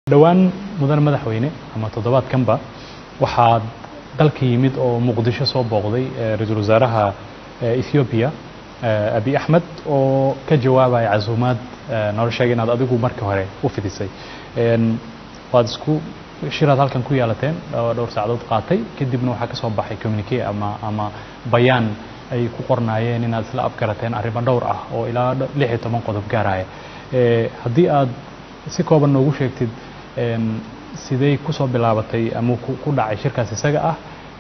dhowaan mudan madaxweyne ama toddobaadkanba waxaa dalka yimid oo muqdisho soo booqday ra-iisul wasaaraha ethoobiya abi axmed oo ka jawaabaya casuumaad noo sheegay inaad adigu markii hore u fidisay waad isku shiraad halkan ku yeelateen dhowr saacadood qaatay kadibna waxaa ka soo baxay communique ama ama bayaan ay ku qornaayeen inaad isla afgarateen arrimo dhowr ah oo ilaa lix iyo toban qodob gaaraya haddii aad si kooban noogu sheegtid sidey ku soo bilaabatay ama ku dhacay shirkaas isaga ah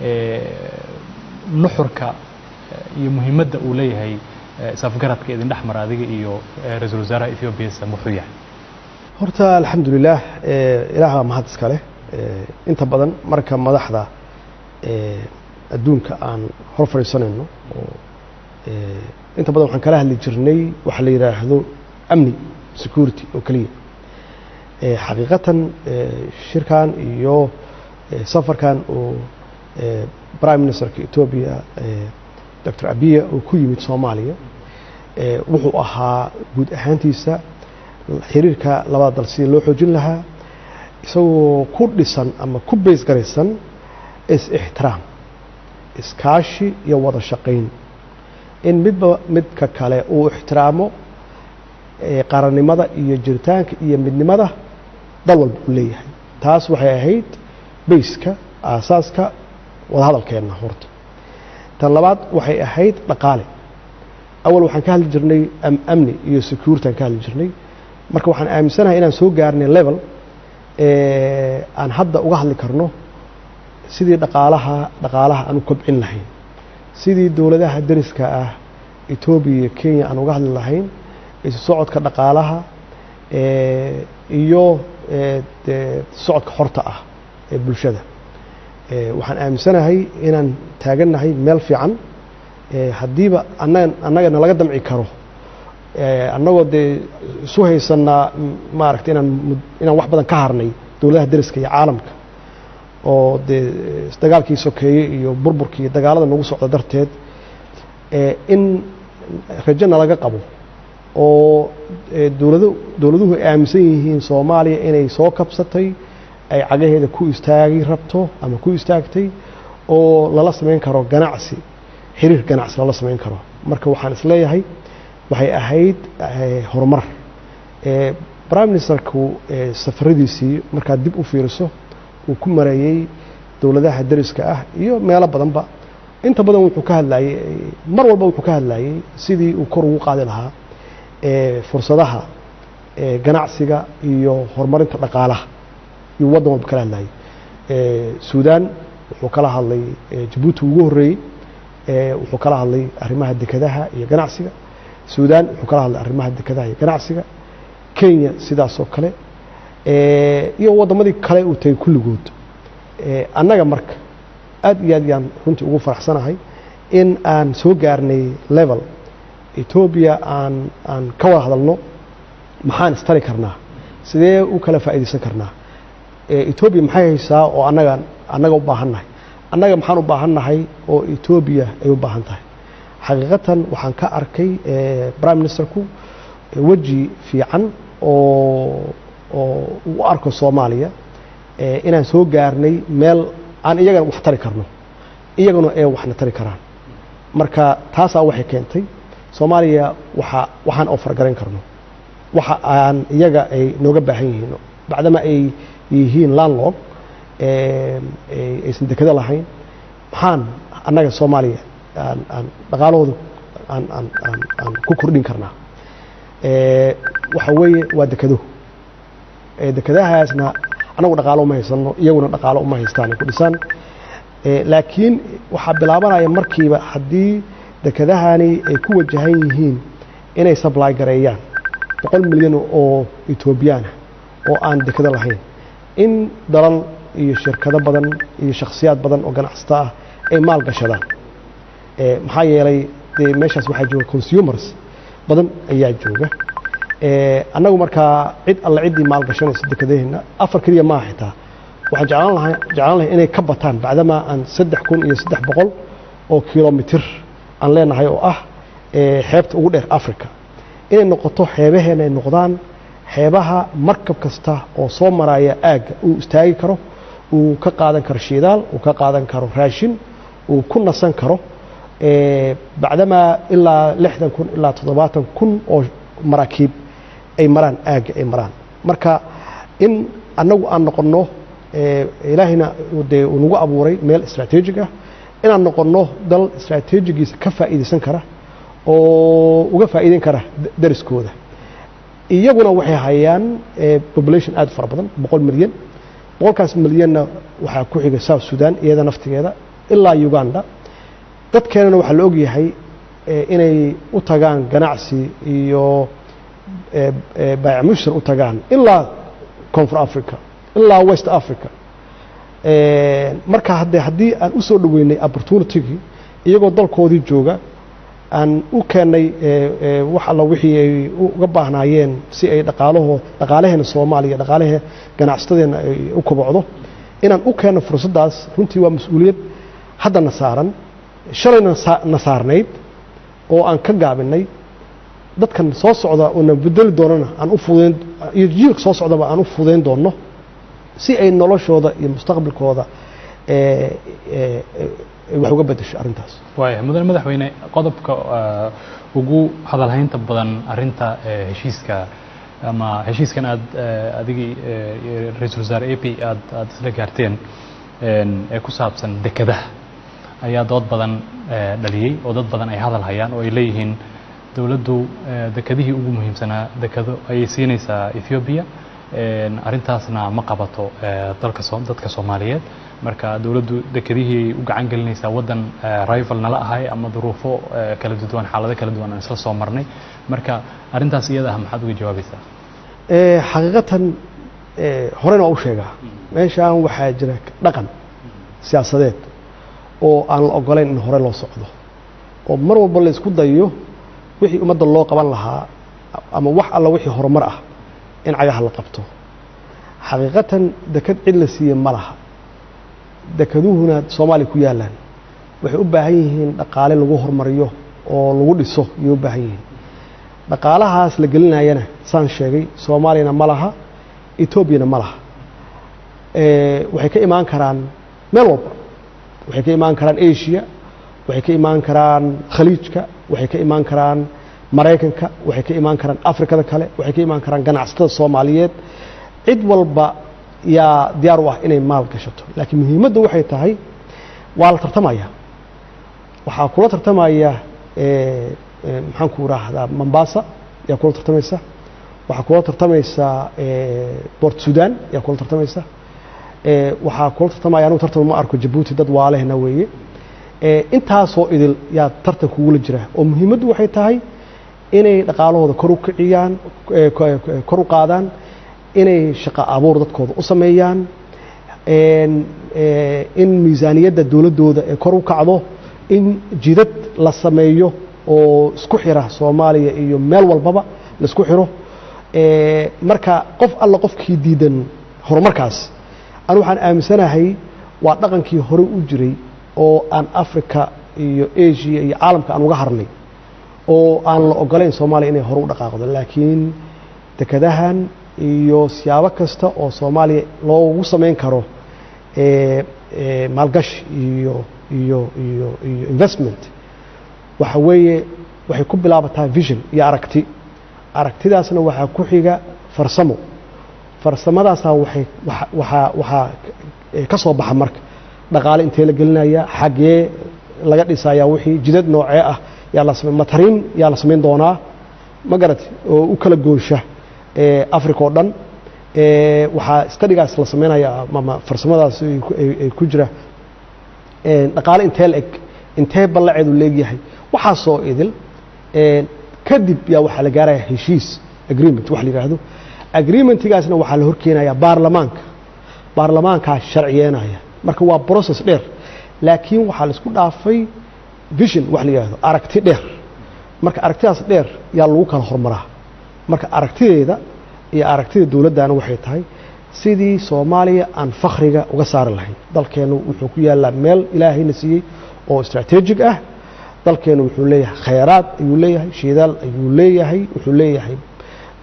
nuxurka iyo muhiimadda uu leeyahay isafgaradka idin dhex mara adiga iyo ra-iisul wasaaraha ethoobiya muxuu yahay horta alxamdulilah ilaaha mahad iska leh inta badan marka madaxda adduunka aan hor fadhiisanayno oo inta badan waxaan kala hadli jirnay waxa la yidhaahdo amni security oo keliya xaqiiqatan shirkan iyo safarkan oo prime ministerka etoobiya doctor abiya oo ku yimid soomaaliya wuxuu ahaa guud ahaantiisa xiriirka labada dal sidii loo xoojin lahaa isagoo ku dhisan ama ku bays garaysan is-ixtiraam iskaashi iyo wada shaqayn in midba midka kale uu ixtiraamo qarannimada iyo jiritaanka iyo midnimada dal walba uu leeyahay taas waxay ahayd bayska aasaaska wadahadalkeenna horta tan labaad waxay ahayd dhaqaale awal waxaan ka hadli jirnay amni iyo security aan ka hadli jirnay marka waxaan aaminsanahay inaan soo gaarnay level aan hadda uga hadli karno sidii dhaqaalaha dhaqaalaha aan u kobcin lahayn sidii dowladaha dariska ah etoobiya iyo kenya aan uga hadli lahayn isu socodka dhaqaalaha iyo socodka xorta ah ee bulshada waxaan aaminsanahay inaan taagannahay meel fiican haddiiba annagana laga damci karo annagoo dee isu haysanaa maaragta inaan inaan wax badan ka harnay dowladaha dariska iyo caalamka oo dee dagaalkii sokeeye iyo burburkii iyo dagaalada nagu socda darteed in rajona laga qabo oo dowlado dowladuhu ay aaminsan yihiin soomaaliya inay soo kabsatay ay cagaheeda ku istaagi rabto ama ku istaagtay oo lala samayn karo ganacsi xiriir ganacsi lala samayn karo marka waxaan isleeyahay waxay ahayd horumar prime ministerku safaradiisii markaad dib u fiiriso uu ku mareeyey dowladaha dariska ah iyo meelo badanba inta badan wuxuu ka hadlayey mar walba wuxuu ka hadlayey sidii uu kor ugu qaadi lahaa fursadaha ganacsiga iyo horumarinta dhaqaalaha iyo waddan walba kala hadlayey suudan wuxuu kala hadlay jabuuti ugu horreeyey wuxuu kala hadlay arrimaha dekadaha iyo ganacsiga suudan wuxuu kala hadlay arrimaha dekadaha iyo ganacsiga kenya sidaasoo kale iyo waddamadii kale uu tagay kulligood annaga marka aad iyo aad yaan runtii ugu faraxsanahay in aan soo gaarnay level etoobiya aan aan ka wada hadalno maxaan istari karnaa sidee u kala faa'iidaysan karnaa etoobiya maxay haysaa oo annaga annaga u baahan nahay annaga maxaan u baahan nahay oo etoobiya ay u baahan tahay xaqiiqatan waxaan ka arkay prime ministerku weji fiican oo oo u arko soomaaliya inaan soo gaarnay meel aan iyagana wax tari karno iyaguna ee waxna tari karaan marka taasaa waxay keentay soomaaliya waa waxaan oo fargarayn karno waxa aan iyaga ay nooga baahan yihiin bacdama ay yihiin landlog aysan dekado lahayn maxaan annaga soomaaliya aan dhaqaalahooda aan ku kordhin karnaa waxa weeye waa dekado dekadahaasna annagu dhaqaalo uma haysano iyaguna dhaqaalo uma haystaan ay ku dhisaan laakiin waxaa bilaabanaya markiiba haddii dekadahani ay ku wajahan yihiin inay sably gareeyaan boqol milyan oo etoobiyaana oo aan dekado lahayn in dalal iyo shirkado badan iyo shakhsiyaad badan oo ganacsato ah ay maal gashadaan maxaa yeelay dee meeshaas waxaa jooga consumers badan ayaa jooga annagu markaa cid alle ciddii maal gashanayso dekadaheenna afar keliya maaha xitaa waxaan jeclaan lahay jeclaan lahay inay ka bataan bacdamaa aan saddex kun iyo saddex boqol oo kilomitir aan leenahay oo ah xeebta ugu dheer africa inay noqoto xeebaheena ay noqdaan xeebaha markab kasta oo soo maraya aagga uu istaagi karo uu ka qaadan karo shidaal uu ka qaadan karo raashin uu ku nasan karo bacdamaa ilaa lixdan kun ilaa toddobaatan kun oo maraakiib ay maraan aagga ay maraan marka in annagu aan noqonno ilaahayna dee uu nagu abuuray meel istraatiijig ah inaan noqonno dal istraatiijigiisa ka faa'iidaysan kara oo uga faa'iideyn kara dariskooda iyaguna waxay hayaan population aad fara badan boqol milyan boqolkaas milyanna waxaa ku xiga south sudan iyada naftigeeda ilaa uganda dadkeenana waxaa la ogyahay inay u tagaan ganacsi iyo baayac mushtar u tagaan ilaa koonfur africa ilaa west africa marka hadde haddii aan u soo dhoweynay opportunitygii iyagoo dalkoodii jooga aan u keennay wax alla wixii ay uga baahnaayeen si ay dhaqaalahoo dhaqaalaheena soomaaliya dhaqaalahee ganacsatadeenna ay u kobocdo inaan u keenno fursaddaas runtii waa mas-uuliyad haddana saaran shalayna na saarnayd oo aan ka gaabinay dadkan soo socda oo na bedeli doonana aan u fudayn iyo jiilka soo socdaba aan u fudayn doonno si ay noloshooda iyo mustaqbalkooda wax uga bedesho arrintaas waaya mudane madaxweyne qodobka ugu hadalhaynta badan arinta heshiiska ama heshiiskan aad adigii ra-iisul wasaare a p aad aad isla gaarteen ee ku saabsan dekadaha ayaa dood badan dhaliyey oo dad badan ay hadal hayaan oo ay leeyihiin dowladdu dekadihii ugu muhiimsanaa dekado ayay siinaysaa ethoobiya arrintaasna ma qabato dalka dadka soomaaliyeed marka dowladdu dekadihii u gacan gelinaysaa waddan rival nala ahay ama duruufo kala duwan xaalado kala duwan aan isla soo marnay marka arrintaas iyada ah maxaad uga jawaabaysaa xaqiiqatan horena waa u sheegaa meeshaan waxaa jira dhaqan siyaasadeed oo aan la ogolayn in hore loo socdo oo mar walba la isku dayo wixii ummadda loo qaban lahaa ama wax alla wixii horumar ah in cagaha la qabto xaqiiqatan dekad cid la siiye ma laha dekaduhuna soomaaliya ku yaalaan waxay u baahan yihiin dhaqaale lagu horumariyo oo lagu dhiso ayay u baahan yihiin dhaqaalahaas la gelinayana saan sheegay soomaaliyana ma laha etoobiyana ma laha waxay ka imaan karaan meel walba waxay ka imaan karaan asia waxay ka imaan karaan khaliijka waxay ka imaan karaan maraykanka waxay ka imaan karaan afrikada kale waxay ka imaan karaan ganacsatada soomaaliyeed cid walba yaa diyaar u ah inay maal gashato laakiin muhiimaddu waxay tahay waa la tartamaya waxaa kula tartamaya maxaan ku raahdaa mombasa yaa kula tartamaysa waxaa kula tartamaysa bort sudan yaa kula tartamaysa waxaa kula tartamaya anugu tartan ma arko jabuuti dad waalehna weeye intaasoo idil yaa tartan kugula jira oo muhiimaddu waxay tahay inay dhaqaalahooda kor u kiciyaan kor u qaadaan inay shaqo abuur dadkooda u sameeyaan in miisaaniyadda dowladdooda ee kor u kacdo in jidad la sameeyo oo isku xira soomaaliya iyo meel walbaba la isku xiro marka qof alla qofkii diidan horumarkaas anu waxaan aaminsanahay waa dhaqankii hore u jiray oo aan africa iyo asia iyo caalamka aan uga harnay oo aan la ogolayn soomaaliya inay hore u dhaqaaqdo laakiin dekadahan iyo siyaabo kasta oo soomaaliya loogu samayn karo maalgashi iyo iyo iyo iyo investment waxa weeye waxay ku bilaabataa vision iyo aragti aragtidaasna waxaa ku xiga farsamo farsamadaasna waxay waxaa waxaa ka soo baxa marka dhaqaale intee la gelinaya xaggee laga dhisayaa wixii jidad noocee ah yaa la samay matariin yaa la samayn doonaa ma garati oo u kala goosha africa oo dhan waxaa stadigaas la samaynaya ama farsamadaas ay ku jira dhaqaale intee la eg intee ballaceedu leegyahay waxaasoo idil kadib yaa waxaa la gaaraya heshiis agreement wax la yidhaahdo agreementigaasna waxaa la horkeenaya baarlamaanka baarlamaankaa sharciyeenaya marka waa process dheer laakiin waxaa la isku dhaafay vision wax la yidhahdo aragti dheer marka aragtidaas dheer yaa lagu kala hormaraa marka aragtideeda iyo aragtida dowladdana waxay tahay sidii soomaaliya aan fakhriga uga saari lahayn dalkeennu wuxuu ku yaallaa meel ilaahayna siiyey oo istraatiijig ah dalkeennu wuxuu leeyahay khayraad ayuu leeyahay shidaal ayuu leeyahay wuxuu leeyahay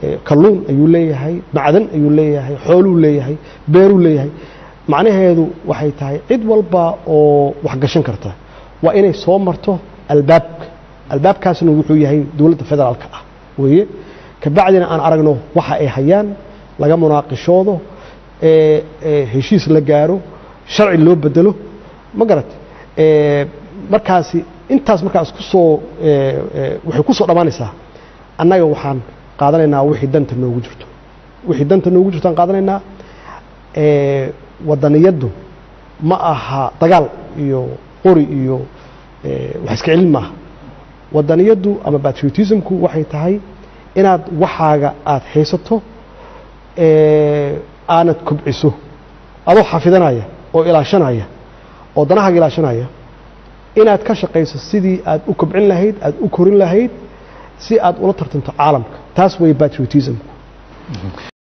eh, kalluun ayuu leeyahay macdan ayuu leeyahay xooluu leeyahay beeruu leeyahay macnaheedu waxay tahay cid walba oo wax gashan karta waa inay soo marto albaabka albaabkaasna wuxuu yahay dowladda federaalka ah weeye kabacdina aan aragno waxa ay hayaan laga munaaqishoodo ee ee heshiis la gaaro sharci loo bedelo ma garat ee markaasi intaas markaas ku soo ee ee waxay ku soo dhammaanaysaa annaga waxaan qaadanaynaa wixii danta noogu jirto wixii danta noogu jirto aan qaadanaynaa ee wadaniyaddu ma aha dagaal iyo qori iyo ee wax iska celin maaha wadaniyaddu ama patriotismku waxay tahay inaad waxaaga aad haysato ee aanad kobciso adoo xafidanaya oo ilaashanaya oo danahaaga ilaashanaya inaad ka shaqayso sidii aad u kobcin lahayd aad u korin lahayd si aad ula tartanto caalamka taas way patriotismku